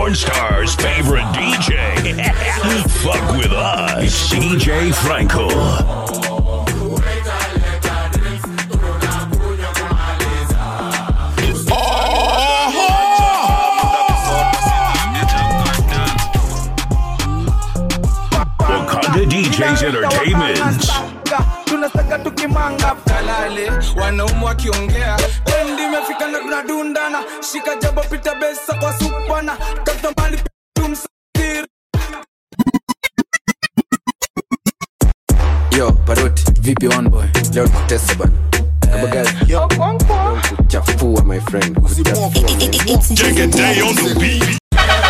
porn star's favorite DJ. Fuck with us, DJ Frankel. Wakanda DJs Entertainment. tunasaka tukimanga kalale wanaume wakiongea tendi imefika na tunadundana shika jabo pita besa kwa supana tatamali tumsafiri yo paroti vipi one boy leo nikutesa bana kabagazi kuchafua my friend kuchafua Take a day on the beat.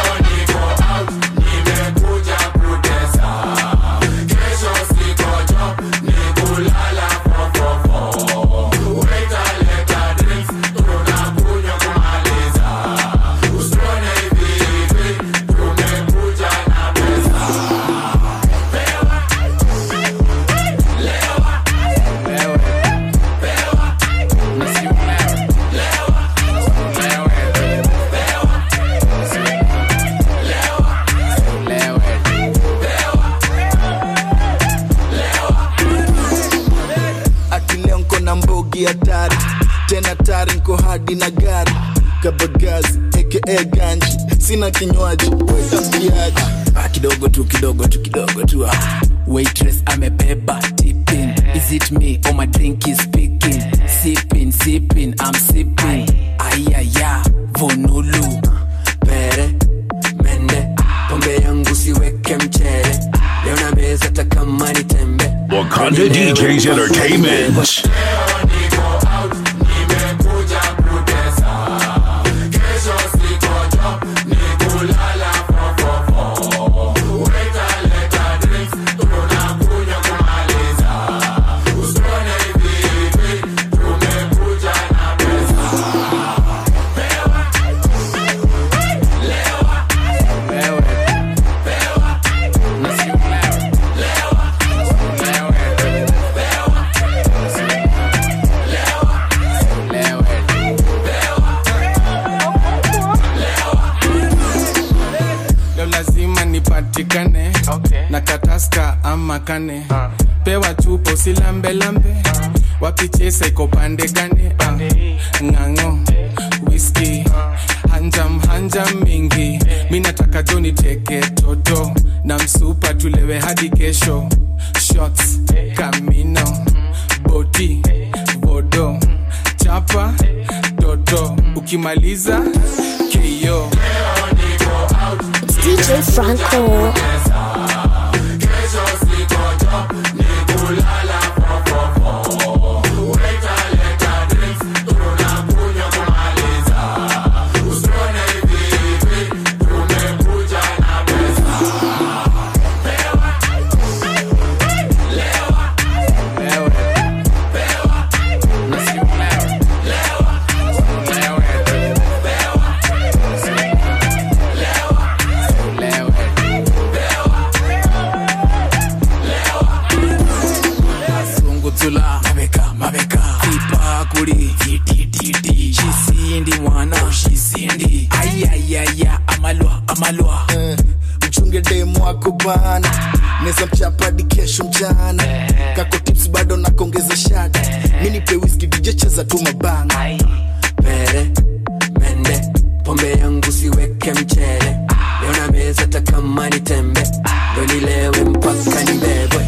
ati leo nko na mbogi hatari tena tari nko hadi na gari kabagazi aka ganji sina kinywaji wetamkiaji Ah, kidogo tu kidogo tu kidogo tu ah. waitress amebeba tipping is it me or my drink is speaking sipping sipping i'm sipping ayaya vonulu pere mende pombe yangu siweke mchele leo na meza hata kama ni tembe Wakanda DJs Entertainment. leo lazima nipatikane na kataska ama kane pewa chupo silambelambe wapichesa iko pande gane Ah, ng'ang'o whisky hanjam hanjam mingi mi nataka joni teke toto na msupa tulewe hadi kesho shots kamino boti vodo chapa toto ukimaliza keyo It's DJ Franco. sungutula mabeka mabeka ipakuli titititi shisindi mwana shisindi ayayaya amalwa amalwa mchunge demu wako bana neza mchapadi kesho mchana kako tips bado nakongeza shada minipe wiski dj cheza tu mabanga pere mende pombe yangu siweke mchele leo na meza hata kama ni tembe ndo nilewe mpaka nibebwe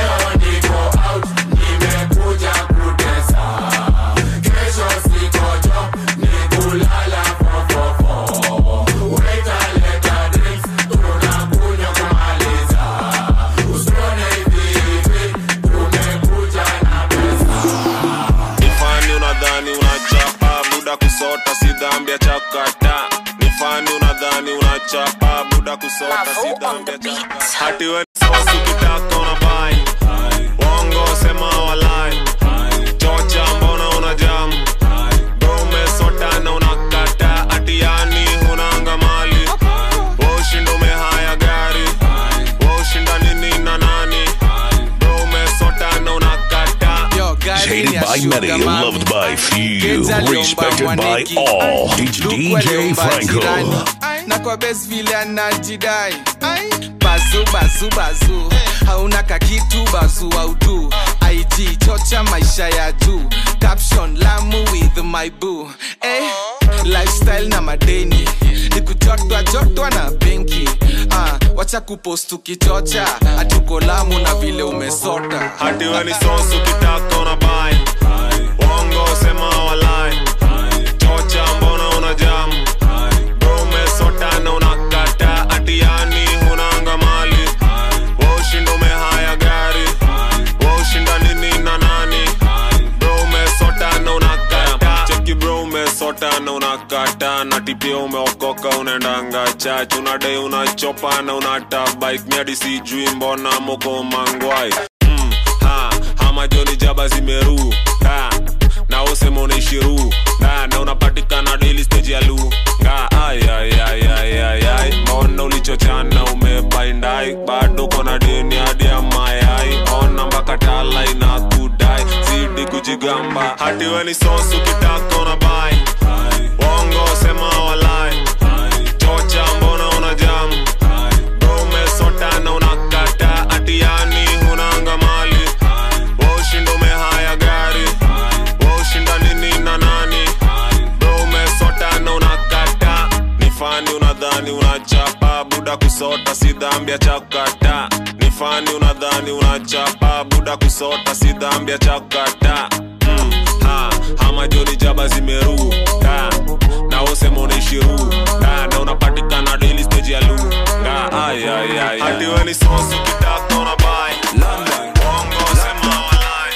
nifani unadhani unachapa buda kusota si dhambi ya chakata nifani unadhani unachapa buda kusota si dhambi ya chakata hati we sosi ukitaka unabai wongo sema walai chocha mbona unajamu bro umesota na unakata ati yani hunanga mali woshindo umehaya gari woshinda nini na nani bro umesota na unakata Yo, gari Hated ni ya by sugar many, mami. loved by few, Kenza aliomba respected by mwaneki. all. Luku DJ aliomba Franco. jirani. na kwa bes vile anajidai Ai, bazu bazu bazu hauna kakitu bazu autu ig chocha maisha ya juu caption lamu with my boo eh, lifestyle na madeni nikujotwa jotwa na benki ah, wacha kupost ukichocha hatuko lamu na vile umesota hati we ni sosu kitaka una bai wongo sema walai chocha mbona una jamu umesota na unakata ati yani hunanga mali waushinda umehaya gari waushinda nini na nani bro umesota na unakata cheki bro umesota na unakata na tipia umeokoka unaendanga chach unadai unachopa na unata bike miadi sijui mbona moko mangwai mm, ha, hama joni jaba zimeru ha, na usema unaishiru na, na unapatikana daily stage ya lu nga ay, ay, ay, ay, ay, ay. mbona ulichochana umebaindai bado kona deni hadi ya mayai ona mpaka tala inakudai zidi kujigamba hati we ni sosu kitaka una bai wongo sema walai chocha mbona una jamu bro umesota na unakata ati yani hunanga mali waushinda umehaya gari waushinda nini na nani bro umesota na unakata ni fani unadhani unachapa buda kusota si dhambi ya chakata ni fani unadhani unachapa buda kusota si dhambi ya chakata mm, ha, hama joni jaba zimeru ha, na usema unaishiru ha, na unapatikana daily stage ya lu nga ay, ay, ay, hati we ni sosu kitaka una bai Bongo sema walai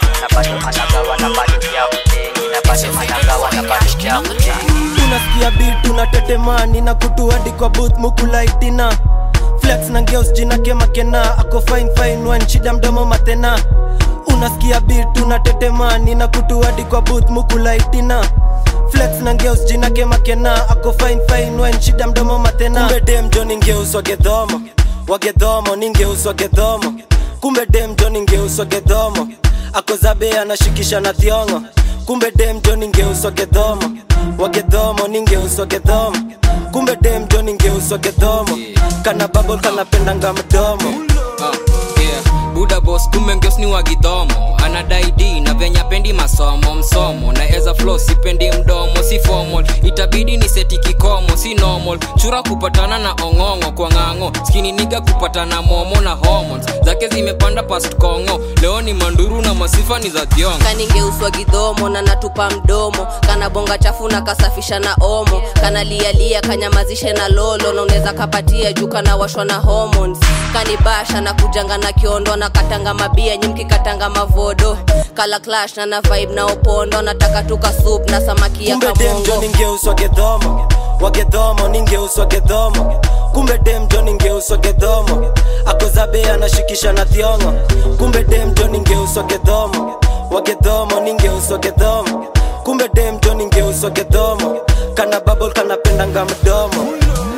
unasikia bit unatetemani na kutu hadi kwa booth mukulaitina flex na ngeus jina kemakena ako fine fine one shida mdomo matena unasikia bit unatetemani na kutu hadi kwa booth mukulaitina flex na ngeus jina kemakena ako fine fine one shida mdomo matena kumbe dem joni ngeus wagedhomo wagedhomo ni ngeus wagedhomo kumbe dem joni ngeus wagedhomo ako zabe anashikisha na thiongo kumbe dem joni ngeus wagedhomo wagedhomo ni ngeus wagedhomo kumbe dem joni ngeus wagedhomo kana babol kanapendanga mdomo Ah, yeah. buda bos kumbe ngeus ni wagidhomo anadai d na venya pendi masomo msomo na eza flo sipendi mdomo si formal itabidi ni seti kikomo si normal chura kupatana na ong'ong'o kwa ng'ang'o skini niga kupatana momo na hormones zake zimepanda past kongo leo ni manduru na masifa ni za thiongo kaningeuswa gidhomo na natupa mdomo kana bonga chafu na kasafisha na omo kana lialia kanyamazishe na lolo na unaweza kapatia juu kana washwa na hormones kanibasha na kujanga na kiondo na katanga mabia nyimki katanga mavodo kala clash na na vibe na opondo nataka tuka soup na samaki ya kumbe dem kamongo joni ngeus wagedhomo wagedhomo ni ngeus wagedhomo kumbe dem joni ngeus wagedhomo ako zabe anashikisha na thiongo kumbe dem joni ngeus wagedhomo wagedhomo ni ngeus wagedhomo kumbe dem joni ngeus wagedhomo kana babol kanapendanga mdomo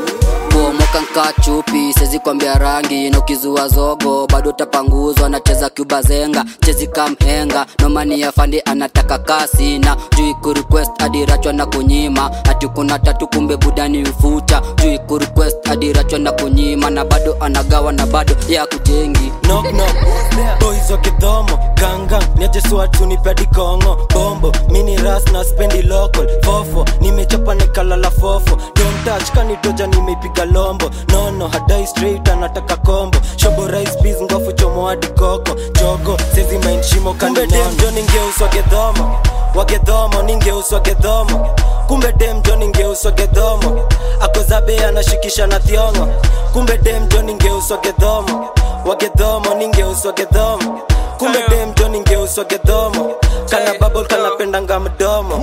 bomoka nka chupi sezi kwambia rangi na ukizua zogo bado tapanguzwa nacheza cuba zenga chezi kamhenga nomani ya fandi anataka kasi na juu kurequest adirachwa na kunyima ati kuna tatu kumbe budani ufucha juu kurequest adirachwa na kunyima na bado anagawa na bado ya kujengi knock knock boys wa kidhomo ganga niajeswatu nipedi kongo bombo mini ras na spendi local fofo nimechapa nikalala fofo don't touch kanitoja nimeipiga lombo nono hadai straight anataka kombo shobo rice peas ngofu chomo hadi koko jogo sezi mind shimo kumbe dem joni ngeuswa gedhomo wagedhomo ni ngeuswa gedhomo kumbe dem joni ngeuswa gedhomo akozabe anashikisha na thiongo kumbe dem joni ngeuswa gedhomo wagedhomo ni ngeuswa gedhomo kumbe dem joni ngeuswa gedhomo kana babol kanapendanga mdomo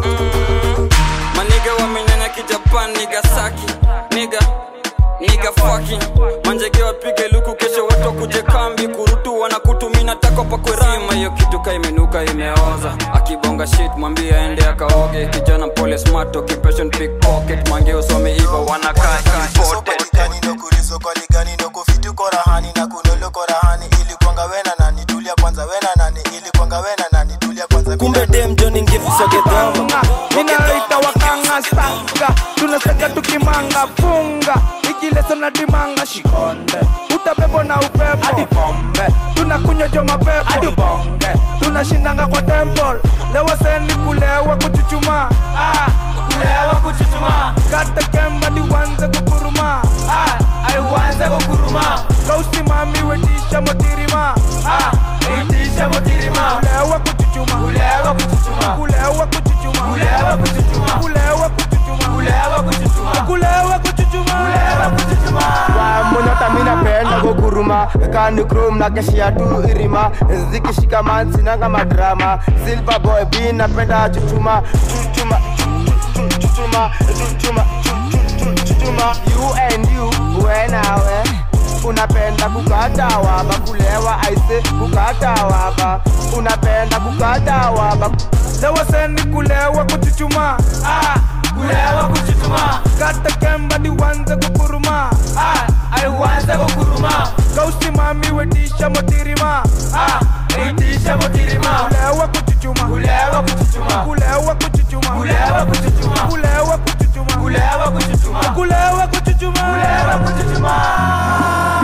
maniga wamenyanya kijapan nigasaki niga niga fucking manjege wapige luku kesho watu kuje kambi kurutu wanakutumina tako pakwerima hiyo kitu ka imenuka imeoza akibonga shit mwambie aende akaoge kijana mpole smart occupation pickpocket mange usome iva wanakaa imported korahani na kunolo korahani ili kwanga wena nani tulia kwanza wena nani ili kwanga wena nani tulia kwanza kumbe dem joni ngeuswa gedhomo minaita wakanga kanga stanga tunaseka tukimanga funga ikileso na dimanga shikonde utabebo na upepo hadi pombe tunakunywa jo mapepo hadi bonge tunashindanga kwa temple lewa seni kulewa kuchuchuma ah, kulewa kuchuchuma kata kemba diwanze kukuruma ah, aiwanze kukuruma kausimami wetisha motirima ah, wetisha motirima kulewa kuchuchuma kulewa kuchuchuma kulewa kuchuchuma kulewa kuchuchuma kulewa kuchuchuma kulewa kuchuchuma kulewa kuchuchuma kulewa kuchuchuma monyota minapenda kuguruma kani krom na keshia tu irima zikishika mansinanga madrama silver boy b napenda chuchuma chuchuma chuchuma chuchuma chuchuma you and you wenawe unapenda kukata waba kulewa aise kukata waba unapenda kukata waba lewa seni kulewa kuchuchuma ah, kulewa kuchuchuma kata kemba diwanze kukuruma ah, aiwanze kukuruma kausimami wetisha motirima ah, wetisha motirima kulewa kuchuchuma kulewa kuchuchuma kulewa kuchuchuma kulewa kuchuchuma kulewa kuchuchuma kulewa kuchuchuma kulewa kuchuchuma kulewa kuchuchuma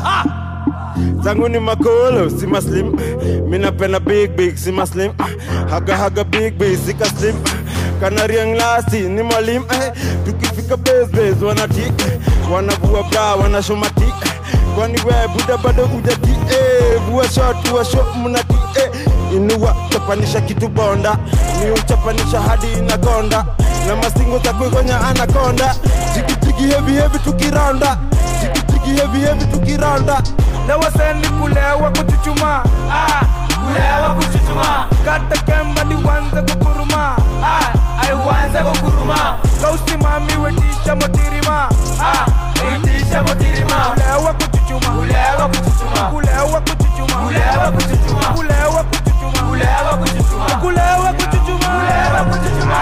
zangu ni makolo si maslim minapenda big big si maslim haga haga big big sika slim kanariang lasti ni mwalim eh, tukifika besbes wanati wanavua bra wanashomati kwani we buda bado ujati eh, vua shot vua shot mnati eh, inua chapanisha kitu bonda ni uchapanisha hadi inakonda na masingo za kuigonya anakonda jigijigi hevi hevi tukiranda jigijigi hevi hevi tukiranda lewa seni kulewa kuchuchuma ah, kulewa kuchuchuma kata kemba diwanze kukuruma ah, aiwanze kukuruma kausimami wetisha motirima ah, wetisha motirima kulewa kuchuchuma kulewa kuchuchuma kulewa kuchuchuma kulewa kuchuchuma kulewa kuchuchuma kulewa kuchuchuma kulewa kuchuchuma kulewa kuchuchuma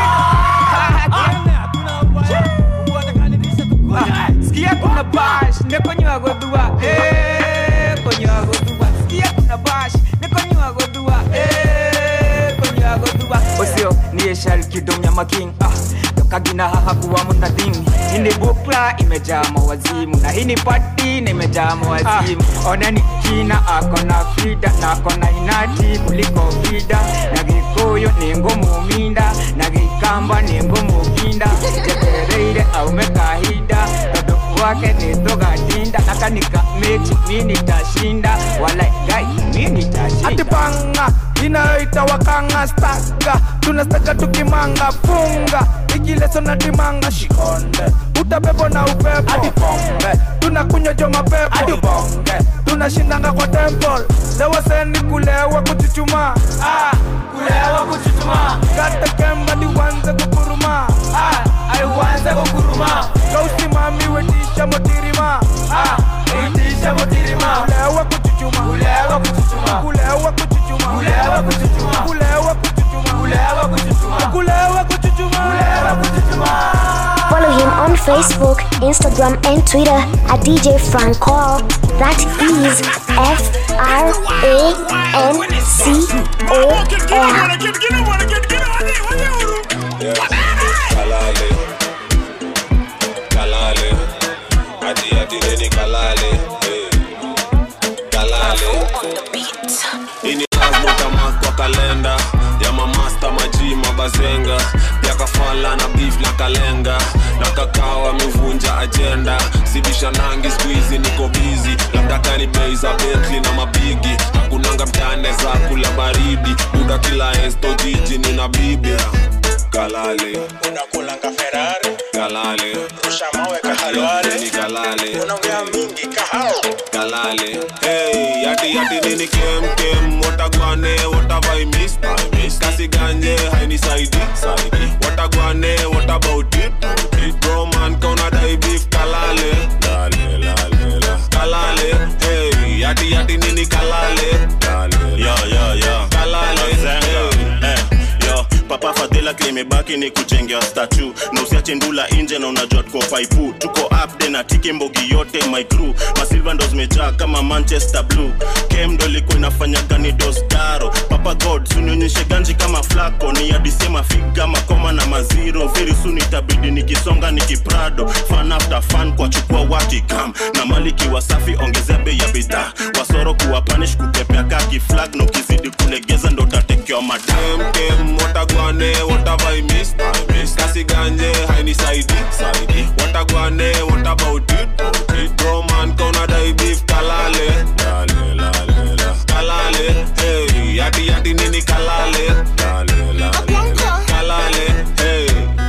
sikia kuna bash nekonywa godua eh konywa godua sikia kuna bash nekonywa godua eh konywa godua osio niye shal kidonya making ah kagina haha kuwa muna thing ini bukla imejaa mawazimu na hii ni pati na imejaa mawazimu oneni kina akona fida na akona inati kuliko vida na gikuyu ni ngumu minda na gikamba ni ngumu kinda jetereire aume kahinda tondu wake ni thugatinda na kanika mechi mi nitashinda wala gai mi nitashinda atipanga inayoita wakanga staga tunastaga tukimanga funga ikileso na dimanga shikonde utabebo na upepo hadi pombe tunakunywa jo mapepo hadi bonge tunashindanga kwa temple lewa seni kulewa kuchuchuma ah, kulewa kuchuchuma kata kemba diwanze kukuruma ah, aiwanze kukuruma kausimami wetisha motirima ah, wetisha motirima kulewa kuchuchuma kulewa kuchuchuma kulewa kuchuchuma kulewa kuchuchuma kulewa kuchuchuma kulewa kuchuchuma kulewa kuchuchuma kulewa kuchuchuma Follow him on Facebook, Instagram, and Twitter at DJ Franco. That is F R A N C O L. kalale kalale ati ati neni kalale eh. kalale ini lazima utamark kwa kalenda ya mamasta maji mabazenga ya kafala na beef na kalenga na kakao amevunja ajenda sibisha nangi skuizi niko bizi labda kani bei za betli na mabigi hakunanga mtane za kula baridi buda kila esto jiji nina bibi kalale unakulanga ferari kalale rusha mawe kahalware ni kalale unaongea mingi kahao kalale hey yati yati nini kem kem watagwane watavai miss miss kasi ganje haini saidi saidi watagwane what about it it bro man kauna dai beef kalale lale lale la kalale hey yati yati nini kalale kalale yo yo yo kalale Zenga. hey Eh, yo papa fadhila yake imebaki ni kujengea statu na usiache ndula nje na unajua tuko paipu tuko upde na tiki mbogi yote my crew masilva ndo zimejaa kama manchester blue kem ndo ilikuwa inafanya gani dosdaro papa god sunionyeshe ganji kama flako ni adisema figa makoma na maziro very soon itabidi nikisonga nikiprado fan after fan kwa chukua watikam na maliki wasafi ongezea bei ya bidhaa wasoro kuwa panish kukepea kaki flag na ukizidi kulegeza ndo tatekewa madam kem watagwane watavaimis kasi ganje hainisaidi saidi watagwane what about it roman kaunadai beef kalale lale lale la kalale hey yati yati nini kalale lale lale la kalale hey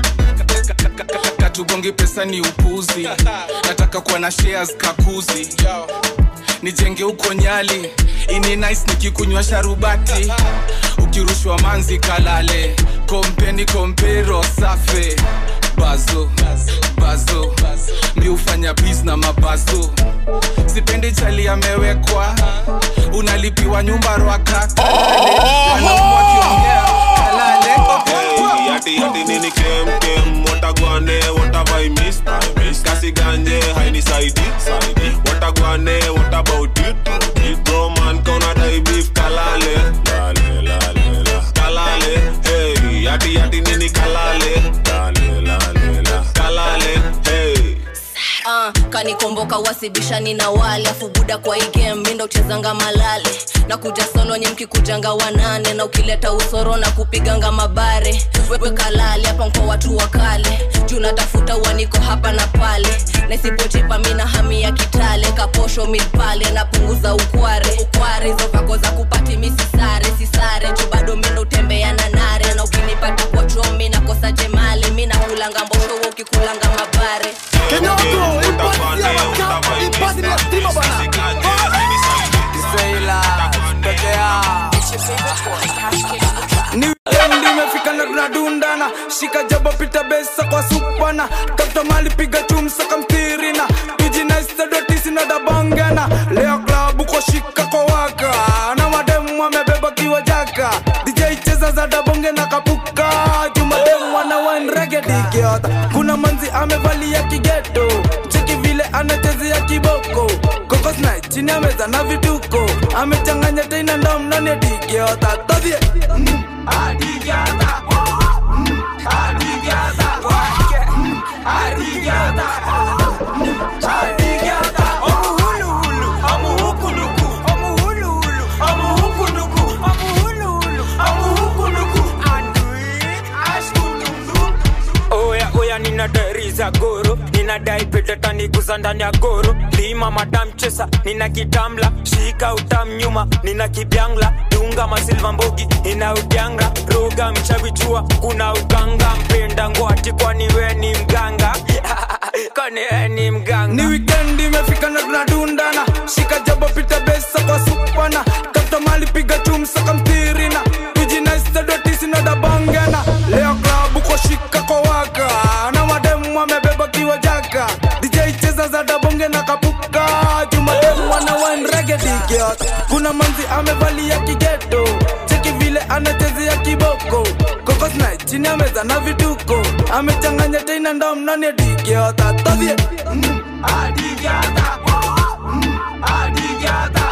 katugongi pesa ni upuzi nataka kuwa na shares kakuzi nijenge huko nyali ini nice nikikunywa sharubati ukirushwa manzi kalale kompeni kompero safe bazo bazo mi hufanya bis na mabazo sipendi chali amewekwa unalipiwa nyumba rwaka kalale wanaumu wakiongea kalale Hey, yati yati nini kem kem watagwane watavaimis kasi ganje hainisaidi saidi watagwane what about it roman kaunadai beef kalale lale lale la kalale hey yati yati nini kalale lale lale la kalale hey uh, kanikomboka wasibishani na wale afu buda kwa hii game mindo uchezanga malale na kuja solo nye mkikujanga wanane na ukileta usoro na kupiganga mabare wewe kalale hapa mko watu wa kale juu natafuta uaniko hapa na pale na isipochipa mina hami ya kitale kaposho milpale napunguza ukware ukware hizo vako za kupati misisare sisare juu bado mindo utembea na nare na ukinipata kwa chomi nakosa jemale mi nakulanga mbosho wewe ukikulanga mabare ni weekend imefika na tunadundana shika jabo pita besa kwa supana tafuta mali piga chumsa kamtirina tujinaistadotisina dabongana leo klabu kwa shika kwa waka na mademu amebeba kiwa jaka dj cheza za dabonge na kapuka jumademu wana wanregedigiota kuna manzi amevalia kigeto cheki vile anachezea kiboko kokosna chini ameza na vituko amechanganya tena ndomnani digiota todhie Adigata. Adigata. Adigata. Adigata. Omuhuluhulu. Omuhukuluku. Omuhuluhulu. Omuhukuluku. Omuhuluhulu. Omuhukuluku. Andui. Ashkuluku. oya oya ninadariza goro ninadai petetaniguza ndani ya goro lima madamchesa nina kitamla shika utam nyuma nina kibyangla dunga masilva mbogi ina udyanga roga mchavichua kuna uganga mpenda ngwati kwani we ni mganga kwani we ni mganga ni weekend imefika na tunadundana shika jabo pita besa kwa supana tafuta mali piga chumsa kamtirina tujinaistadotisina dabongana leo klabu kwa shika kwa waka na mademu amebeba kiwa jaka dj cheza za dabonge na kapuka jumademu wana wanregedigiot kuna manzi amevalia kigeto cheki vile anachezea kiboko kokosna chini ameza na vituko amechanganya tena ndomnani digiota todhie Adigata. Adigata.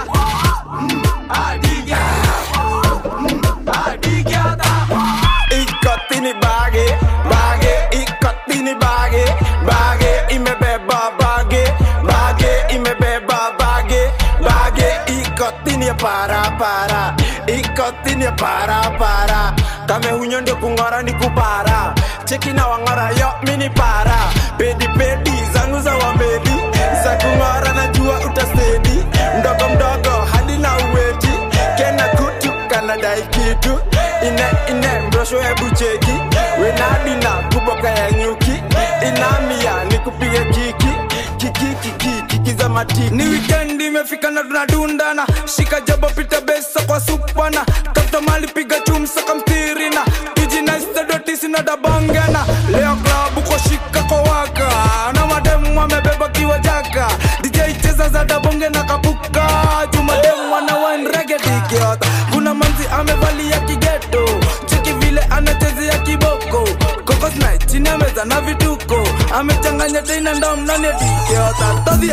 Adigata. ikotini bage bage ikotini bage bage imebeba bage bage imebeba bage bage ikotini ya para para ikotini ya para para kame hunyo ndio kung'ora ni kupara cheki na wang'ora yo mini para pedi pedi zangu za wamedi za kung'ora najua utasedi mdogo mdogo hadi na uweti kena kutu kanadai kitu ine ine mrosho hebu cheki wenadina kuboka ya nyuki inamia ni kupiga kiki kiki kiki kiki za matiki ni weekend imefika na tunadundana shika jabo pita besa kwa supana tafuta mali piga chumsa kamtirina tujinaistadotisina dabongana leo klabu kwa shika kwa waka na mademu amebeba kiwa jaka dj cheza za dabonge na kapuka jumademu wana wanregedigiota kuna manzi amevalia kigeto cheki vile anachezea kiboko ameza na vituko amechanganya teina ndom nani atikiota todhie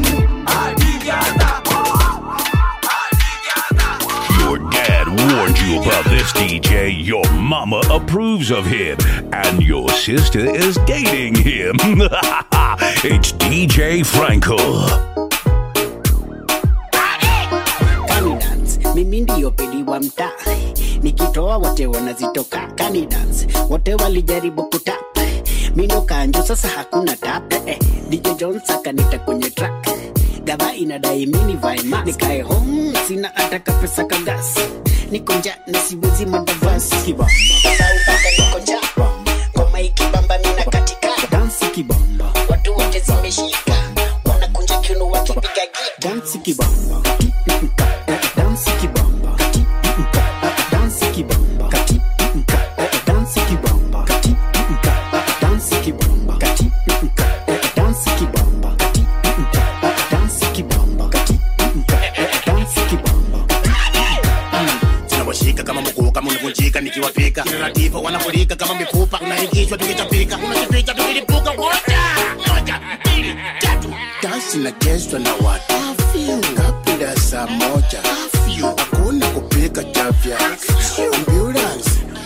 Your dad warned you about this, DJ. Your mama approves of him. And your sister is dating him. it's DJ Franco. Kani dance, mimi ndiyo pedi wa mtaa nikitoa wote wanazitoka Kani dance, wote walijaribu kutap mino kanjo sasa hakuna tap eh, DJ Jones akanita kwenye track gava inadai mini vae mask nikae home sina hata kapesa kagas niko nja na siwezi mandavasi kibamba Sauka niko nja ngoma ikibamba mina katika dansi kibamba watu wote zimeshika wanakunja kiuno wakipiga gita dansi kibamba dansi kibamba dansi kibamba dansi kibamba dansi kibamba dansi kibamba dansi kibamba dansi kibamba tunawashika kama mkuu kama unavunjika nikiwapika kinaratifa wanafurika kama mifupa unaingishwa tukitapika unachopita tukilipuka moja moja mbili tatu dansi inachezwa na watu kabla saa moja hakuna kupika chafya ambulance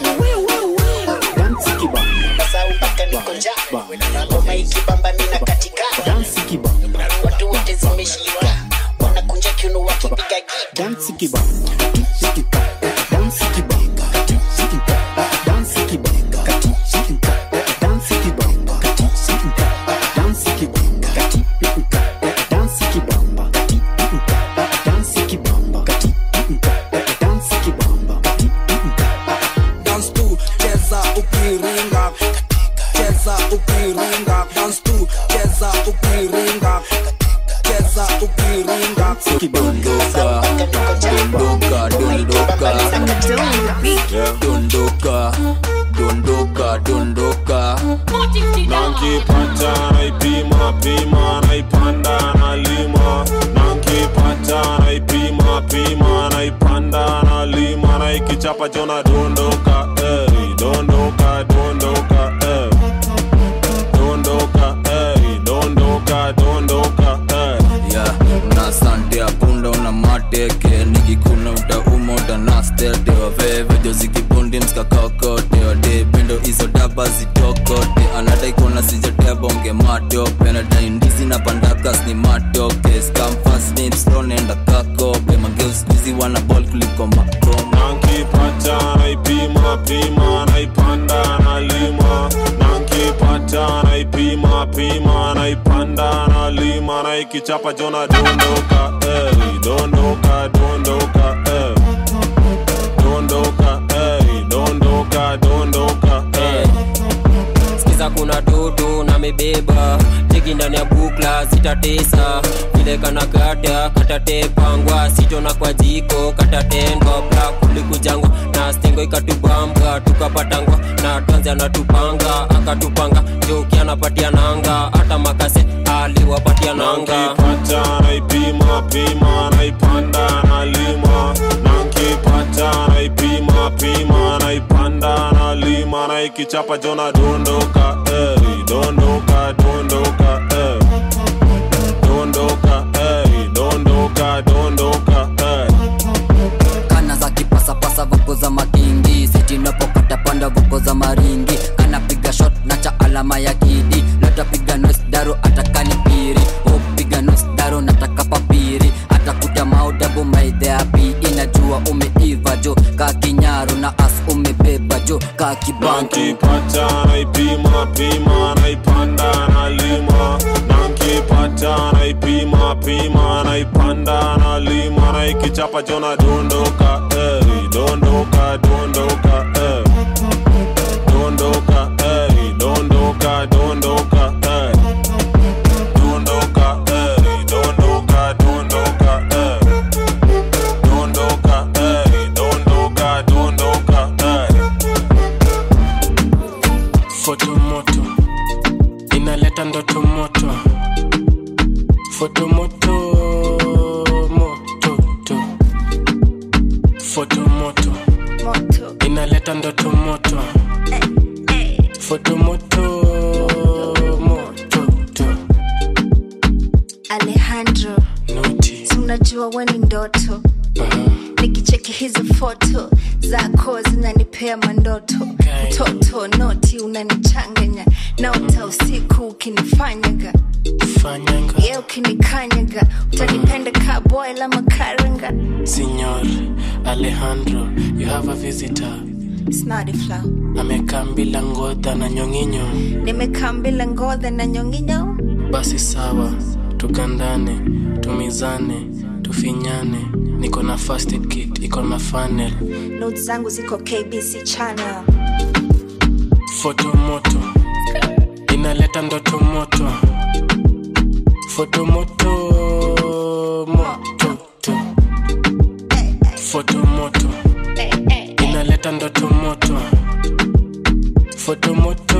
dansi kibamba Sauka niko nja ngoma ikibamba mina katika dansi kibamba watu wote zimeshika wanakunja kiuno wakipiga gita dansi kibamba dansi kibamba dansi kibamba dansi kibamba dansi kibamba dansi kibamba dansi kibamba dansi kibamba dance tu cheza ukiringa cheza ukiringa dance tu cheza ukiringa cheza ukiringa dondoka dondoka dondoka dondoka dondoka nankipata naipima pima naipanda nalima nankipata naipima pima naipanda nalima naikichapa chona dondoka ey, dondoka dondoka ey. dondoka ey, dondoka dondoka ey. ya una sante ya punda una mateke nikikuna utauma utanastete wavevejo zikibundi mskakakote wadebendo izo daba zitokote anadai kuona sijatebonge matope nadai ndizi na pandakas ni matoke skamfasnipstonenda kakope mageuskizi wana bol kuliko makoma nankipata naipima pima naipanda nalima nankipata naipima pima naipanda nalima naikichapa jona dondoka ey, dondoka dondoka ey. dondoka ey, dondoka dondoka ey. sikiza kuna toto na mebeba teki ndani ya bukla zitatesa vile kana kata katatepangwa sitona kwa jiko katatendwa bla kulikujangwa na stengo ikatubamba tukapatangwa na tanzi anatupanga akatupanga joki anapatia nanga hata makase aliwapatia nanga nankipata naipima pima naipanda nalima nankipata naipima pima naipanda nalima naikichapa jona dondoka ey, dondoka dondoka ey. dondoka ey, dondoka dondoka ey. kana za kipasapasa vuko za makingi sitinapokata panda vuko za maringi anapiga shot na cha alama ya kidi latapiga nos daro atakani piri upiga nos daro nataka papiri atakuta maudabu maidheapi inajua umeiva jo ka kinyaru na as umebeba jo ka kibantu nankipata naipima pima naipanda nalima nankipata naipima pima naipanda nalima naikichapa jona dondoka ey, dondoka dondoka ey. dondoka ey, dondoka dondoka ey. dondoka ey, dondoka dondoka ey. dondoka ey, dondoka dondoka ey. fotomoto inaleta ndoto moto fotomoto mototo fotomoto inaleta ndoto moto fotomoto siku ukinifanyaga fanyanga ye ukinikanyaga utanipenda ka boil ama karanga Signor Alejandro, you have a visitor. snadifla Amekaa bila ngodha na nyonginyo. nimekaa mbila ngodhe na nyonginyo Basi sawa, tugandane, tumizane, tufinyane. Niko na first aid kit, iko na funnel. not zangu ziko kbc channel Foto moto inaleta ndoto moto. Foto moto moto to. Foto moto inaleta ndoto moto. Foto moto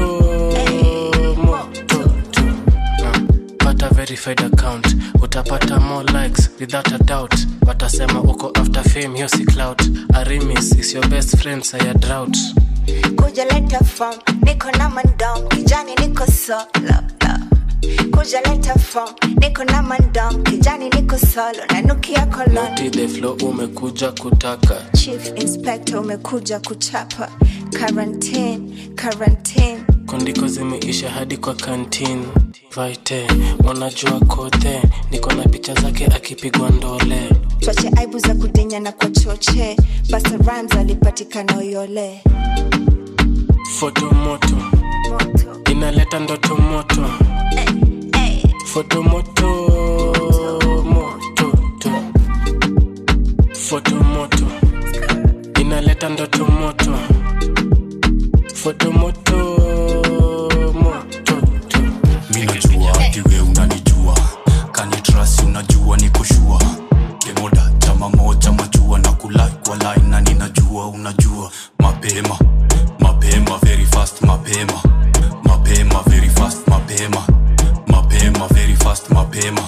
moto to. Ah, Pata verified account utapata more likes without a doubt watasema uko after fame hiyo si clout arimis is your best friend saya drought kuja leta form niko na mandom kijani niko solo kuja leta form niko na mandom kijani niko solo nanukia kolon Naughty the flow umekuja kutaka chief inspector umekuja kuchapa quarantine quarantine kondiko zimeisha hadi kwa kantin vaite wanajua kote niko na picha zake akipigwa ndole twache aibu za kudinya na kwa choche basa rams alipatikana uyole foto moto inaleta ndoto moto foto moto moto to. foto moto inaleta ndoto moto foto moto moto to. minajua ati we unanijua kanitrasi unajua nikoshua kemoda chama moja majua na kulai kwa line na ninajua unajua mapema mapema very fast mapema mapema very fast mapema mapema very fast mapema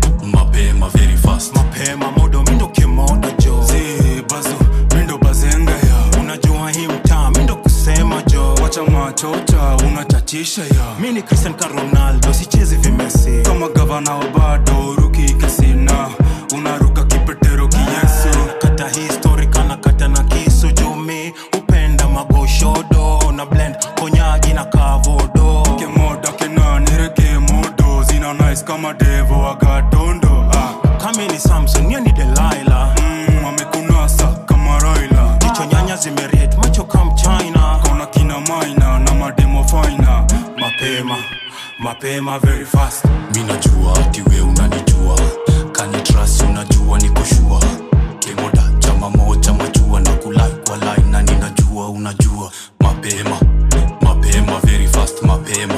mapema very fast mapema modo mindo kemoda jo zi bazo mindo bazenga ya unajua hii mtaa mindo kusema jo wacha machocha unachatisha ya mi ni cristian ka ronaldo sichezi vimesi kama gavana wa bado ruki kasina unaruka kipetero kiyesu kata histori kana kata na kisu jumi upenda magoshodo na blend konyagi na kavodo kemoda kenanire kemodo zina nice kama devo agatondo ah. kami ni samson ye ni delaila mm, amekunasa kama roila jicho nyanya zimeriet macho kam china kona kina maina na mademo faina mapema mapema very fast minajua ati we unanijua kanitrasi unajua nikoshua kemoda chama moja majua na kulai kwa line na ninajua unajua mapema mapema very fast mapema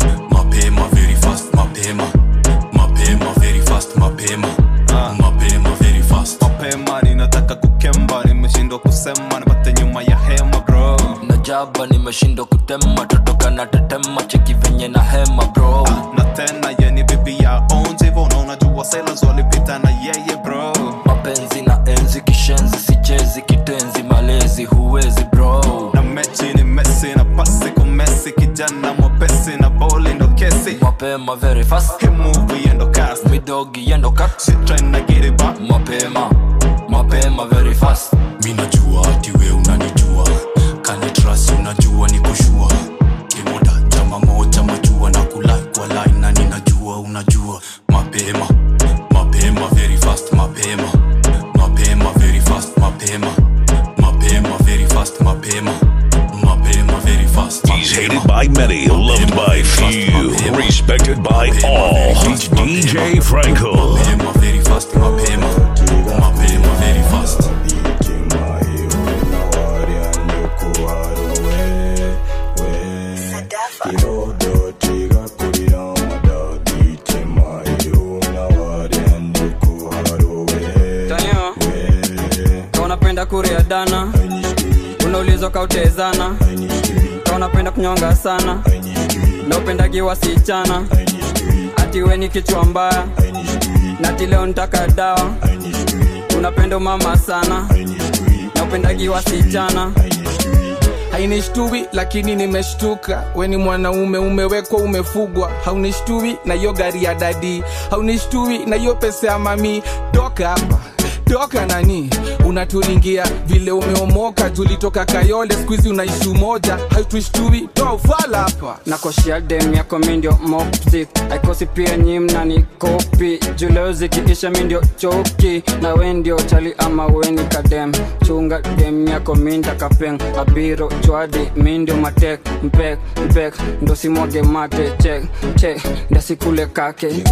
mapema very fast mapema mapema very fast mapema mapema very fast mapema ninataka kukemba nimeshindwa kusema nipate nyuma ya hema bro najaba nimeshindwa kutema totoka na tetema cheki venye na hema bro na tena yeni bibi ya onjivo na unajua sailors walipita na yeye bro mapenzi na enzi kishenzi sichezi kitenzi malezi huwezi bro na mechi ni mesi na pasi kumesi kijana mwepesi na boli ndo kesi mapema very fast movie endo cast midogi endo cut shit trying to get it back mapema mapema very fast minajua ati we unanijua kanitrasi unajua nikoshua kemoda chama moja majua na kulai kwa line na ninajua unajua mapema mapema very fast mapema mapema very fast mapema mapema very fast mapema mapema very fast He's hated by many, loved by few, respected by all. It's DJ Franco. mapema very fast mapema mapema very fast Tanyo, kama unapenda kuria dana unaulizwa kautezana kama unapenda kunyonga sana na upendagi wasichana ati we ni kichwa mbaya nati leo nitaka dawa unapenda umama sana na upendagi wasichana hainishtui lakini nimeshtuka weni mwanaume umewekwa umefugwa haunishtui na hiyo gari ya dadi haunishtui na hiyo pesa ya mami toka hapa toka nani unatulingia vile umeomoka tulitoka kayole skuizi unaishi umoja haituishtui toa ufala hapa nakoshia dem yako mindio moptik aikosi pia nyimna ni kopi juleo zikiisha mindio choki na we ndio chali ama weni kadem chunga dem yako minda kapeng abiro chwadi mindio matek mpek mpek ndo simwage mate chek chek ndasikule kake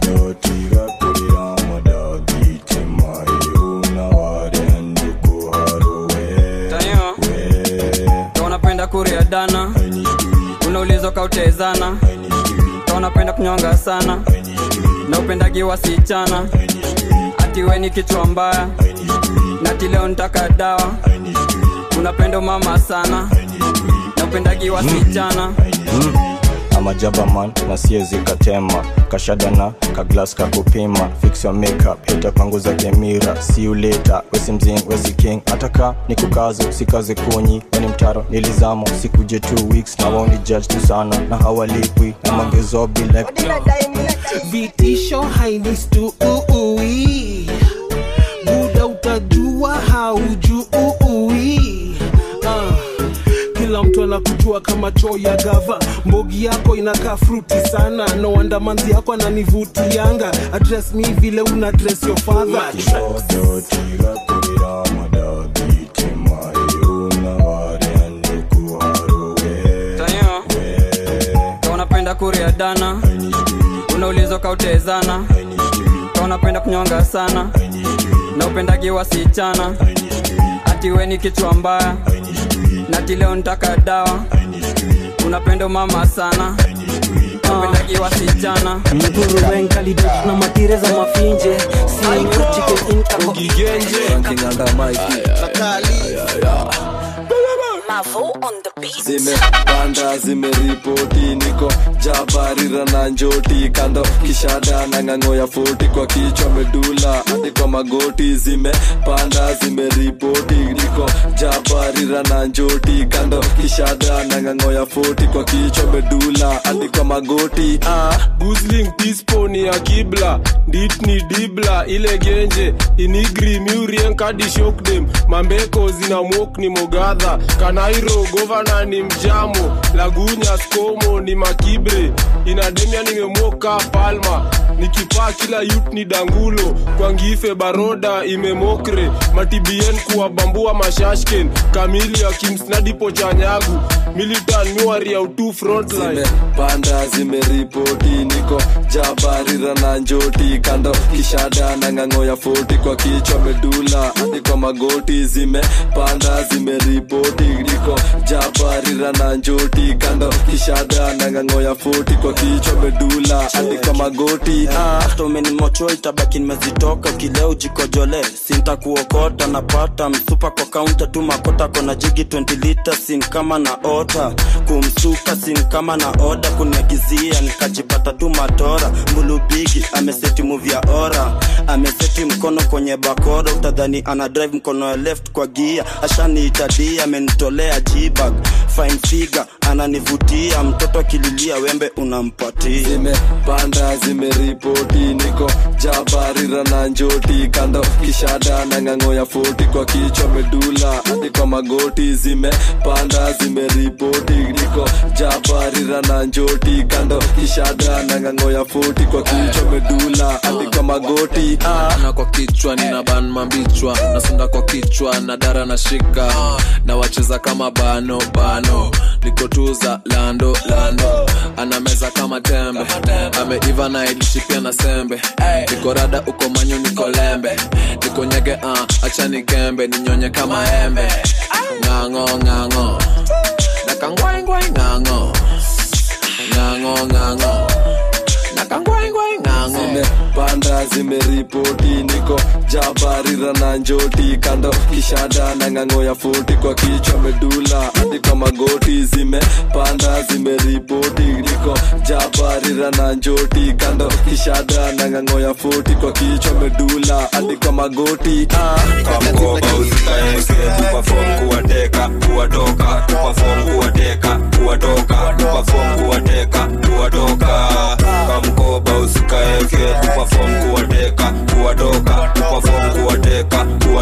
Tayo, Ka unapenda kuria dana unaulizwa kautezana Ka unapenda kunyonga sana na upendagi wasichana ati we ni kichwa mbaya nati leo ntaka dawa unapenda mama sana na upendagi wasichana amajabaman na siezi katema kashadana kaglas kakupima fix your makeup itapanguza kemira see you later wesi mzing wesi king ataka ni kukazo sikaze kunyi weni mtaro nilizamo sikuje two weeks na waoni judge tu sana na hawalipwi na mangezobi like vitisho hainistu uui buda utajua haujui ah. kila mtu anakujua kama choo ya gava mbogi yako inakaa fruti sana no wonder manzi yako ananivutianga address mi vile una dress your father Tayo, Ka unapenda kuria dana unaulizwa kautezana Ka unapenda kunyonga sana na upendagi wasichana ati we ni kichwa mbaya nati leo ntaka dawa unapenda mama sana na upendagi wasichana mguru wenkalidet na matire za mafinje zimepanda zimeripoti niko jabarira na njoti kando kishada na ng'ang'o ya foti kwa kichwa medula hadi kwa magoti zimepanda zimeripoti niko jabarira na njoti kando kishada na ng'ang'o ya foti kwa kichwa medula hadi kwa magoti ah. gusling tisponi ya kibla nditni dibla ile genje inigri miurien kadi shokdem mambeko zina mok ni mogadha kanairo govana ni mjamo lagunya skomo ni makibre inademia nimemoka palma nikipaa kila yut ni dangulo kwangife baroda imemokre matibien kuwabambua mashashken kamili ya kimsnadipo chanyagu militan miwari ya utu frontline zimepanda zimeripoti niko jabarira na njoti kando kishada na ng'ang'o ya foti kwa kichwa medula hadi kwa magoti zimepanda zimeripoti niko jabarira na njoti kando kishada na ng'ang'o ya foti kwa kichwa medula hadi kwa magoti ah. hata umenimocho itabaki nimezitoka kileo jikojole sinta kuokota napata msupa kwa kaunta tu makota kona jigi 20 lita sin kama na ota kumsuka sin kama na oda kuniagizia nikajipata tu matora mbulubigi ameseti muvi ya ora ameseti mkono kwenye bakora utadhani ana drive mkono ya left kwa gia ashaniitadia amenitolea jibag fine figure ananivutia mtoto akililia wembe unampatia zimepanda zimeripoti niko jabarira na njoti kando kishada na ng'ang'o ya foti kwa kichwa medula hadi kwa magoti zimepanda zimeripoti niko jabarira na njoti kando kishada na ng'ang'o ya foti kwa kichwa medula hadi kwa magoti ah. na kwa kichwa nina ban mambichwa nasunda kwa kichwa na dara na shika na wacheza kama bano bano nikotuza lando lando anameza kama tembe ameiva na ilishi pia na sembe niko rada uko manyu niko lembe niko nyege uh, acha nigembe ninyonye kama embe ng'ang'o ng'ang'o nakangwaingwai ng'ang'o ng'ang'o ng'ang'o nakangwaingwai ng'ang'o zimepanda zimeripoti niko jabarira na njoti kando kishada na ng'ang'o ya foti kwa kichwa medula hadi kwa magoti zimepanda zimeripoti niko jabarira na njoti kando kishada na ng'ang'o ya foti kwa kichwa medula hadi kwa magoti ah. kamkoba usikaeke tupafom kuwateka kuwatoka tupafom kuwateka kuwatoka tupafom kuwateka kuwatoka kamkoba usikaeke tupafom kuwateka kuwatoka tupafom kuwateka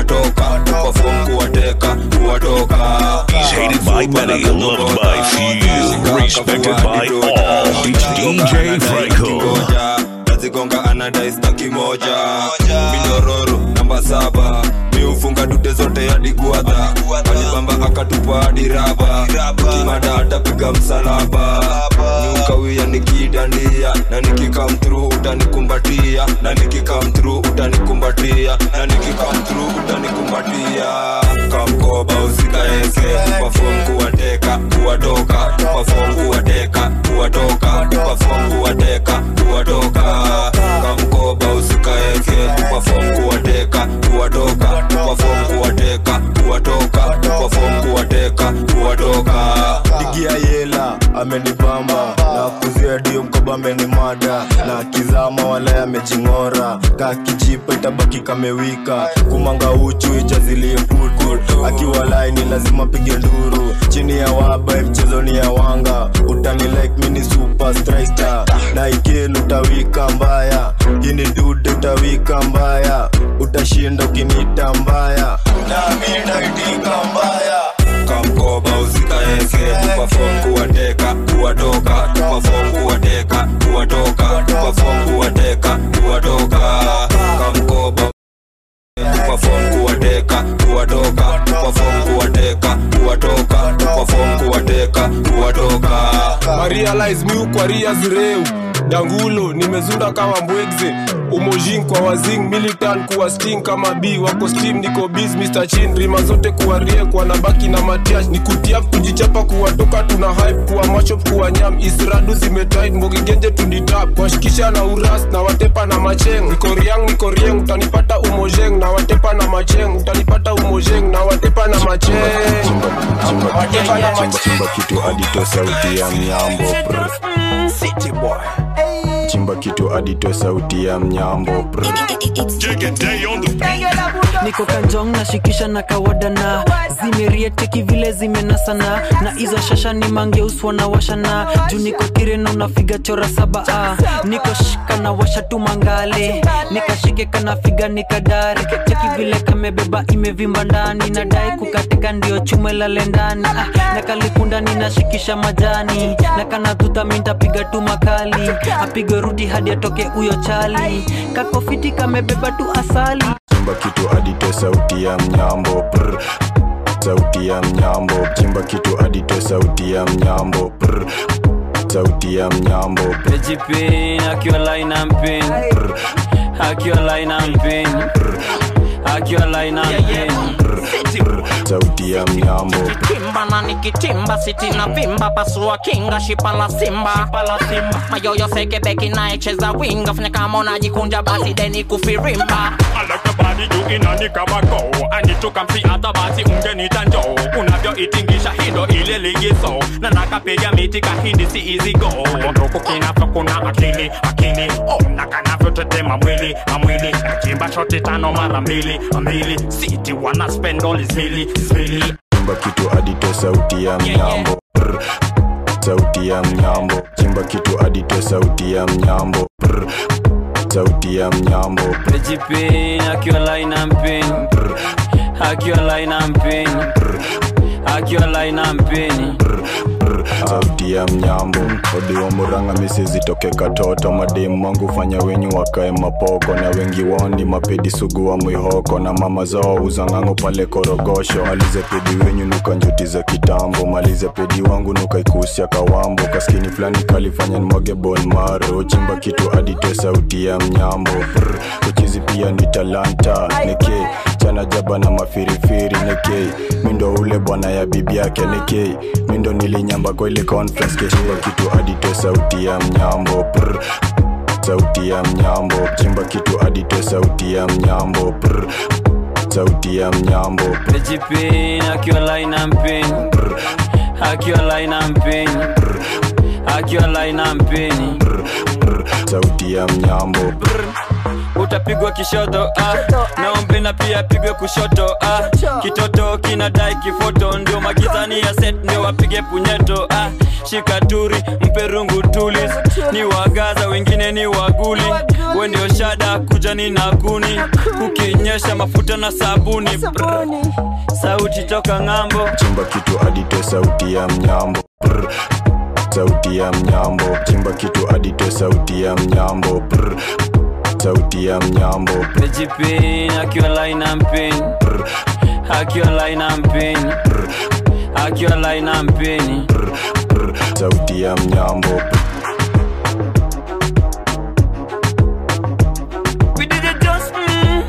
kuwatoka kuperform kuwateka kuwatoka He's hated by many, loved by few, respected by all. It's DJ Franco. nazigonga anadaistaki moja minyororo namba saba miufunga dute zote hadi guadha alibamba akatupa hadi raba kimada atapiga msalaba niukawia nikidandia na nikikamtru utanikumbatia na nikikamtru utanikumbatia na nikikamtru utanikumbatia kamkoba usikaeke pafom kuwateka kuwatoka pafom kuwateka kuwatoka pafom kuwateka kuwatoka kamkoba usikaeke pafom kuwateka kuwatoka pafom kuwateka kuwatoka pafom kuwateka kuwatoka digia yela amenibamba na kuzia dio mkoba amenimada na kizama wala amejing'ora ka kijipa itabaki kamewika kumanga uchu ijazilie putu akiwa laini lazima pige nduru chini ya waba mchezo ni ya wanga utani like mini super striker na ikelu utawika mbaya hini dude utawika mbaya utashinda ukinita mbaya nami ndaitika mbaya kamkoba usikaeke pafom kuwateka kuwatoka pafom kuwateka kuwatoka pafom kuwateka kuwatoka kamkoba pafom kuwateka kuwatoka pafom kuwateka kuwatoka pafom kuwateka kuwatoka marialize miu kwa ria zireu dangulo nimezunda kama mbwegze umojin kwa wazing militan kuwa sting kama b wako steam niko biz mr chin rima zote kuwa rie kwa nabaki na matiash ni kutiap kujichapa kuwatoka tuna hype kuwa machop kuwa nyam isradu zimetit mbogigenje tunditap washikisha na uras na watepa na macheng niko riang niko rieng utanipata umojeng na watepa na macheng utanipata umojeng na watepa na macheng watepa na chimba, chimba kitu adito sauti ya mnyambo brr. chimba kitu adito sauti ya mnyambo brr. niko kanjong nashikisha na kawadana zimerieteki vile zimenasana na hizo shasha ni mangeuswa na washana juu niko kireno nafiga chora saba ah. niko shika na washa tu mangale nikashike kanafiga nikadare cheki vile kamebeba imevimba ndani nadai kukatika ndio chume lale ndani ah. na kalikunda ninashikisha majani na kanadhuta mintapiga tu makali apige rudi hadi atoke huyo chali kakofiti kamebeba tu asali chimba kitu adito sauti ya mnyambo brr. sauti ya mnyambo chimba kitu adito sauti ya mnyambo brr. sauti ya mnyambo Pejipin, akiwa line and pin Akiwa line and pin Akiwa line and pin sauti ya mnyambo kimba na nikitimba siti na vimba pasua kinga shipa la simba mayoyo sekebeki naecheza winga fanya kama unajikunja basi deni kufirimba alakabadi juu inani kama go anituka msi hata basi ungenita njoo unavyoitingisha hindo ile ligizo na nakapiga miti kahindi si easy go nduku kinavyo kuna akili akili oh, na kanavyotetema mwili amwili nachimba shoti tano mara mbili mbili siti wana spend all is mili mili chimba kitu adito sauti ya mnyambo brr. sauti ya mnyambo chimba kitu adito sauti ya mnyambo brr. sauti ya mnyambo Pejipin, akiwa line and pin Akiwa line and pin Akiwa line and pin sauti ya mnyambo odi wa muranga misizitoke katoto mademu wangu fanya wenyu wakae mapoko na wengi wao ni mapedi sugu wa mwihoko na mama zao uzang'ango pale korogosho malize pedi wenyu nuka njuti za kitambo malize pedi wangu nuka ikusia kawambo kaskini fulani kalifanya nimwage bon maro chimba kitu adite sauti ya mnyambo Brr, uchizi pia ni talanta neke chana jaba na mafirifiri neke mindo ule bwana ya bibi yake neke mindo nilinyamba kwa ile conference keshimba kitu adite sauti ya mnyambo Brr, sauti ya mnyambo chimba kitu adite sauti ya mnyambo Brr, sauti ya mnyambo Pejipin, akiwa line and pin Akiwa line and pin Akiwa line and pin sauti ya mnyambo utapigwa kishoto ah. naombe na pia apigwe kushoto ah. kitoto kinadai kifoto ndio magizani ya set ndio wapige punyeto ah. shikaturi mpe rungu tulis ni wagaza wengine ni waguli we ndio shada kuja ni naguni kukinyesha mafuta na sabuni Brr. sauti toka ng'ambo chimba kitu adite sauti ya mnyambo Brr. sauti ya mnyambo chimba kitu adite sauti ya mnyambo Brr. sauti ya mnyambo Pejipin akiwa line and pin akiwa line and pin akiwa line and pin sauti ya mnyambo We did it just mm.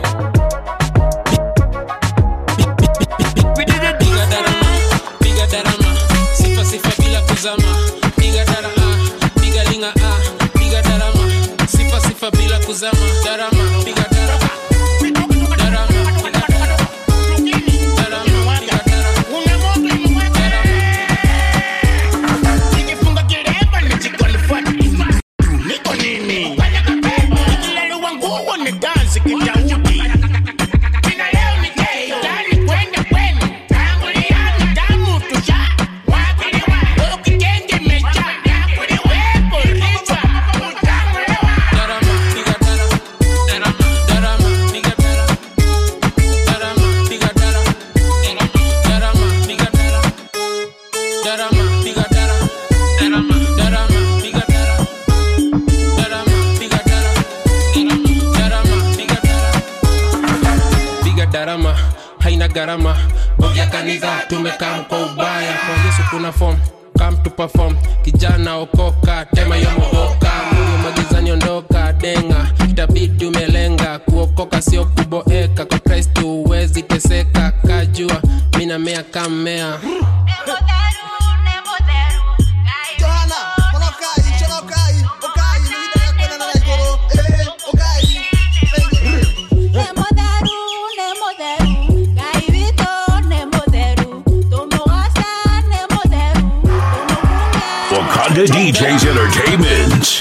We did it piga darama piga darama sifa sifa bila kuzama piga darama piga linga ah piga darama sifa sifa bila kuzama darama piga darama darama piga darama darama piga Nikifunga kilemba nijikwalify. Niko nini? Nikilaliwa nguo ni dansi kidaudi. Kina leo ni day, ndani kwenda kwenu. Tanguliana damu tusha. Wakiliwa, ukitenge mecha. Nakuliwepo lichwa. Utanguliwa. darama piga darama darama darama piga darama darama piga darama darama piga darama darama piga darama darama darama piga darama darama piga darama darama piga darama piga darama haina gharama bovya kanisa tumekam kwa ubaya kwa yesu kuna form come to perform kijana okoka tema yomogoka mungu magizani ondoka denga itabidi umelenga kuokoka sio kuboeka kwa kristo huwezi teseka kajua minamea kammea Wakanda DJs Entertainment.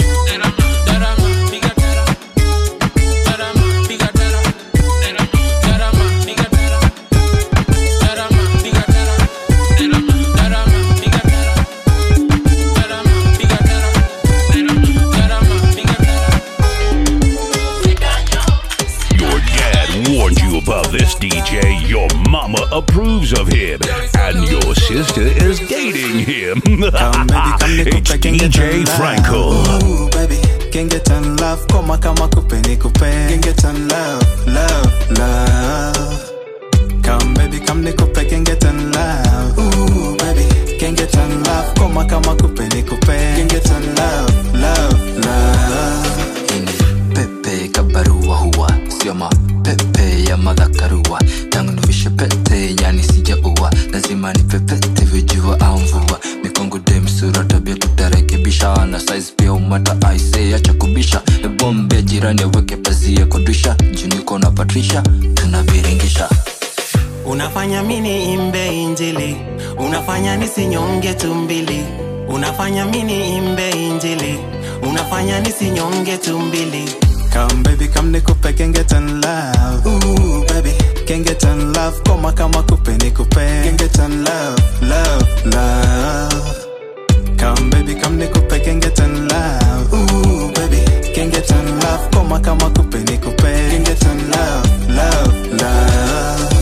Your dad warned you about this DJ. Your mama approves of him. And your sister is dating him. it's DJ Franco. Ooh, baby, can get on love, koma kama kupe ni kupe. Can get on love, love, love. Come baby, come ni kupe, can get on love. Ooh, baby, can get on love, koma kama kupe ni kupe. Can get on love, love, love. pepe kabarua huwa sio mapepe ya madhakarua tangu nivishe pete yani sijaua lazima nipepete vijua au mvua mikongo demsura tabia tutarekebisha na size pia umata aise acha kubisha ebombe jirani aweke pazia kodisha juniko na patrisha tunaviringisha unafanya mini imbe injili unafanya nisinyonge tumbili unafanya mini imbe injili unafanya nisinyonge tumbili Come baby, come ni kupe, can get on love. Ooh, baby, can get on love, koma kama kupe ni kupe. Can get on love, love, love. Come baby, come ni kupe, can get on love. Ooh, baby, can get on love, koma kama kupe ni kupe. Can get on love, love, love.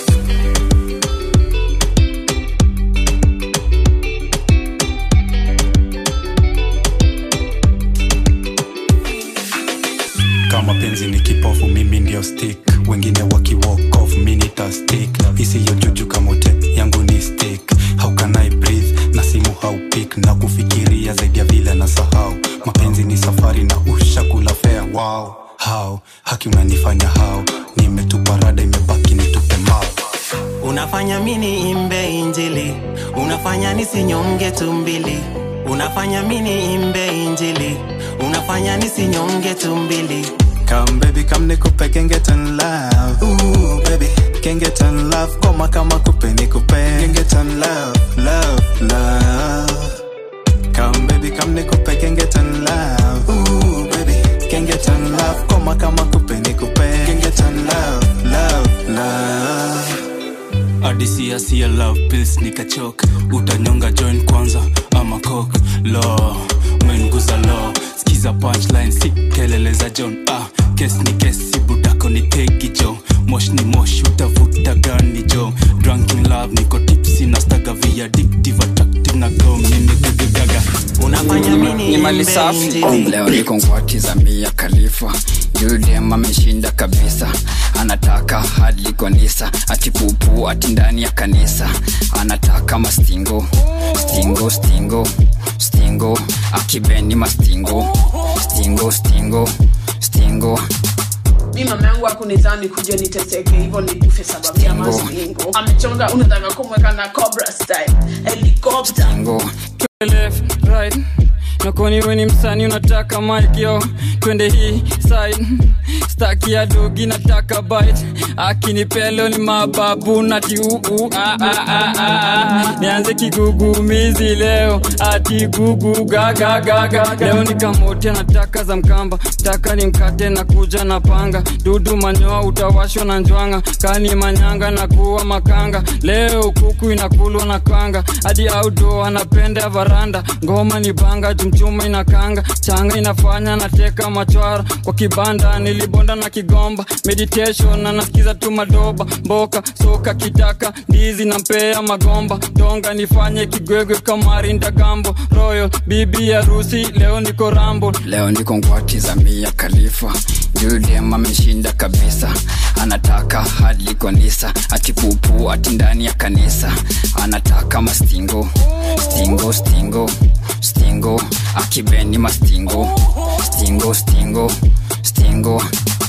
kama penzi ni kipofu mimi ndio stick wengine waki walk off mi nita stick isiyo juju kamote yangu ni stick how can I breathe na simu haupik na kufikiria zaidi ya vile na sahau mapenzi ni safari na ushakula fea wow how haki unanifanya how nimetupa rada imebaki nitupe mao unafanya mini imbe injili unafanya nisinyonge tumbili unafanya mini imbe injili unafanya nisinyonge tumbili Come baby, come ni kupe, can get on love. Ooh, baby, can get on love, koma kama kupe ni kupe. Can get on love, love, love. Come baby, come ni kupe, can get on love. Ooh, baby, can get on love, koma kama kupe adisia sia love pills nikachok utanyonga join kwanza ama kok lo menguza lo skiza punchline si kelele za john ah, kes ni kes si budako ni tegi jo mosh ni mosh utavuta gani jo drunkin love niko tipsi na staga via addictive attractive na go mimi gugugaga unafanya ni mali safi leo niko ngwati za mia khalifa yudem ameshinda kabisa anataka hadi konisa ati pupu ati ndani ya kanisa anataka mastingo stingo stingo stingo akibeni mastingo stingo stingo stingo mi mama yangu akunizani kuja niteseke hivyo nikufe sababu ya mastingo amechonga unataka kumweka na cobra style helicopter left right nakoni weni msani unataka mic yo twende hii side staki ya dogi nataka bite akinipelo ni mababu nati uu ah, ah, ah, ah, ah. nianze kigugumizi leo ati gugu gaga gaga leo nikamote nataka za mkamba taka ni mkate na kuja na panga dudu manyoa utawashwa na njwanga kani manyanga na kuwa makanga leo kuku inakulwa na kanga hadi audo anapenda varanda ngoma ni banga jumchuma inakanga changa inafanya nateka machwara kwa kibanda nilibonda na kigomba meditation na nasikiza tu madoba mboka soka kitaka ndizi na mpea magomba donga nifanye kigwegwe kamari ndagambo royal bibi harusi leo niko rambo leo niko ngwati za mia khalifa yudem ameshinda kabisa anataka hadi konisa ati pupu ati ndani ya kanisa anataka mastingo stingo stingo stingo akibeni mastingo stingo stingo stingo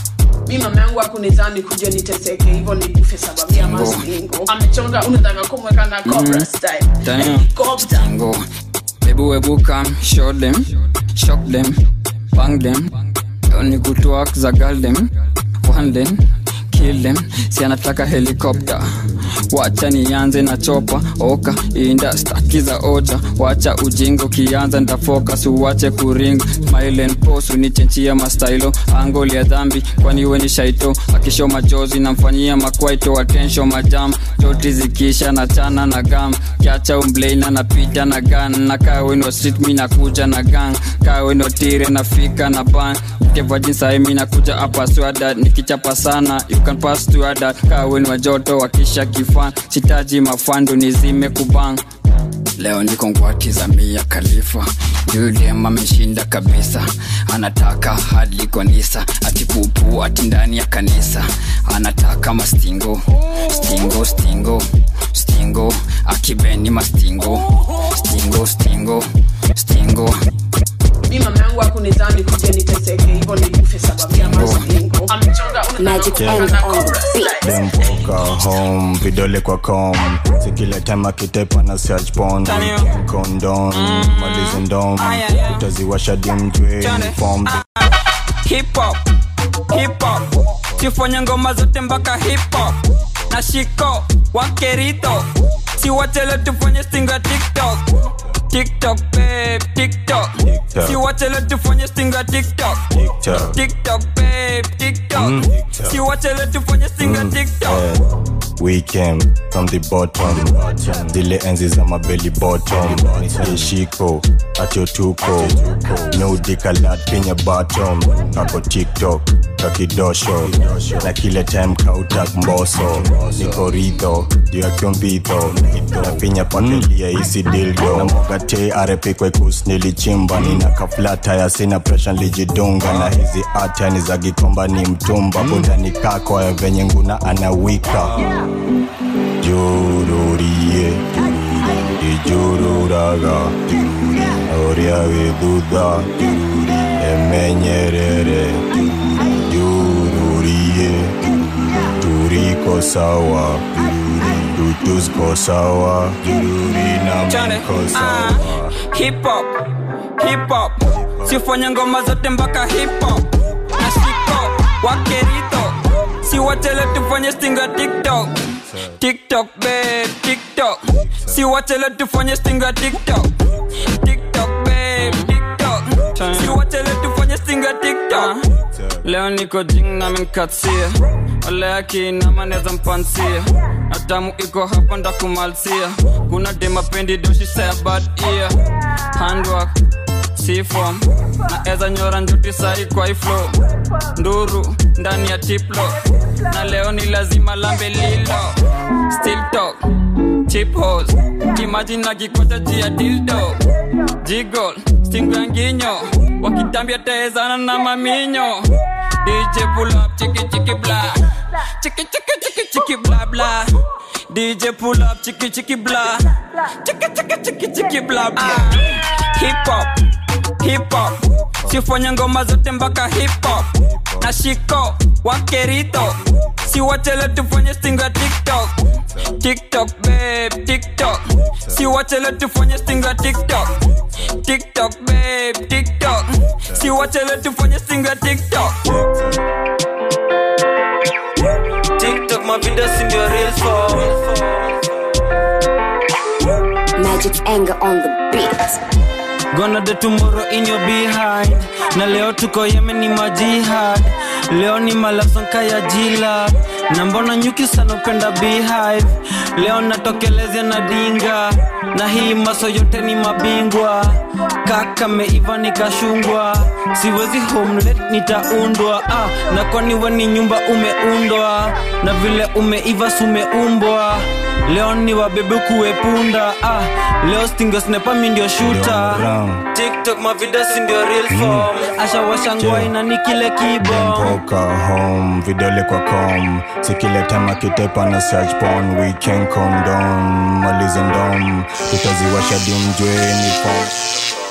mi mama yangu akunizani kuja niteseke hivyo nikufe sababu ya mastingo amechonga unataka kumweka na cobra style helicopter Tango. Ebu ebu come, show them, shock them, bang them. Only good work, zagal them, one them, kill them. Si anataka helikopter. Wacha nianze na chopa oka inda staki za ocha wacha ujingo kianza ndafocus uwache kuring smile and pose unichenchia mastailo angoli ya dhambi kwani we ni shaito akisho machozi namfanyia makwaito attention majam toti zikisha na chana na gam kiacha umbleina napita na gan na kaweno street mi nakuja na gang kaweno tire nafika na ban kevajinsahi mi nakuja hapa swada nikichapa sana you can pass to ada kaweno joto wakisha kifan sitaji mafandu nizime kubang leo niko ngwati za mia khalifa yudem ameshinda kabisa anataka hadi konisa ati pupu ati ndani ya kanisa anataka mastingo stingo stingo stingo akibeni mastingo stingo stingo stingo mi mama yangu akunizani kuja niteseke hivyo nikufe sababu ya mastingo amechonga unataka kumweka na cobra style dempoka home vidole kwa com sikile tema kitepa na search pon kondom malizi ndom utaziwasha dimjwe form hip hop hip hop sifanye ngoma zote mpaka hip hop na shiko wakerito siwachele tufanye stinga tiktok tiktok babe tiktok siwachele tufanye stinga tiktok TikTok. tiktok babe tiktok Mm. siwachele tufanye stinga tiktok we came from the bottom zile enzi za mabeli bottom yeshiko atyotuko nudikalat kenya bottom kako tiktok kakidosho na kile time kautak mboso niko ridho juu ya kyombidho na pinya pakelia isi dildo na mogate arepikwekus nilichimba nina kaflata ya sina presha lijidunga na hizi atani za gikomba ni mtumba budani kako ya venye nguna anawika jururie ijururaga oria githutha emenyerere jururie turiko sawa tutusko sawa jururi na Chane, mko ah, sawa hip hop hip hop sifanye ngoma zote mpaka hip hop na shiko wakerito siwachele tufanye stinga tiktok tiktok babe tiktok siwachele tufanye stinga tiktok tiktok babe tiktok siwachele tufanye stinga tiktok leo niko jing na menkatsia ole akinama neza mpansia atamu iko hapa ndakumalsia kuna demapendi doshi sea bad ear handwork sifom na eza nyora njuti sai kwa iflo nduru ndani ya tiplo na leo ni lazima lambe lilo still talk chip hos imagine na kikocha chia dildo jigol stingo ya nginyo wakitambia taezana na maminyo dj pull up chiki chiki bla chiki chiki chiki chiki bla bla dj pull up chiki chiki bla chiki chiki chiki chiki bla bla hip hop hip hop sifanya ngoma zote mpaka hip hop na shiko wakerito si wachele tufanye stingo ya tiktok tiktok babe tiktok si wachele tufanye stingo ya tiktok tiktok babe tiktok si wachele tufanye stingo ya tiktok tiktok mavideo sindio real for Magic anger on the beat. gonna the tomorrow in your behind na leo tuko yemen ni majihad leo ni malasonka ya jila na mbona nyuki sana upenda beehive leo natokelezea na dinga na hii maso yote ni mabingwa kaka meiva nikashungwa siwezi homelet nitaundwa ah, na kwani we ni nyumba umeundwa na vile umeiva sumeumbwa leo ni wabebe kuepunda ah, leo stingesnepa mi ndio shuta tiktok mavidesi ndio real form ashawasha ngwaina ni kile kibo mpoka home vidole kwa com sikileta kitepa na search porn we can condom malize ndom tutaziwasha dimjwe ni form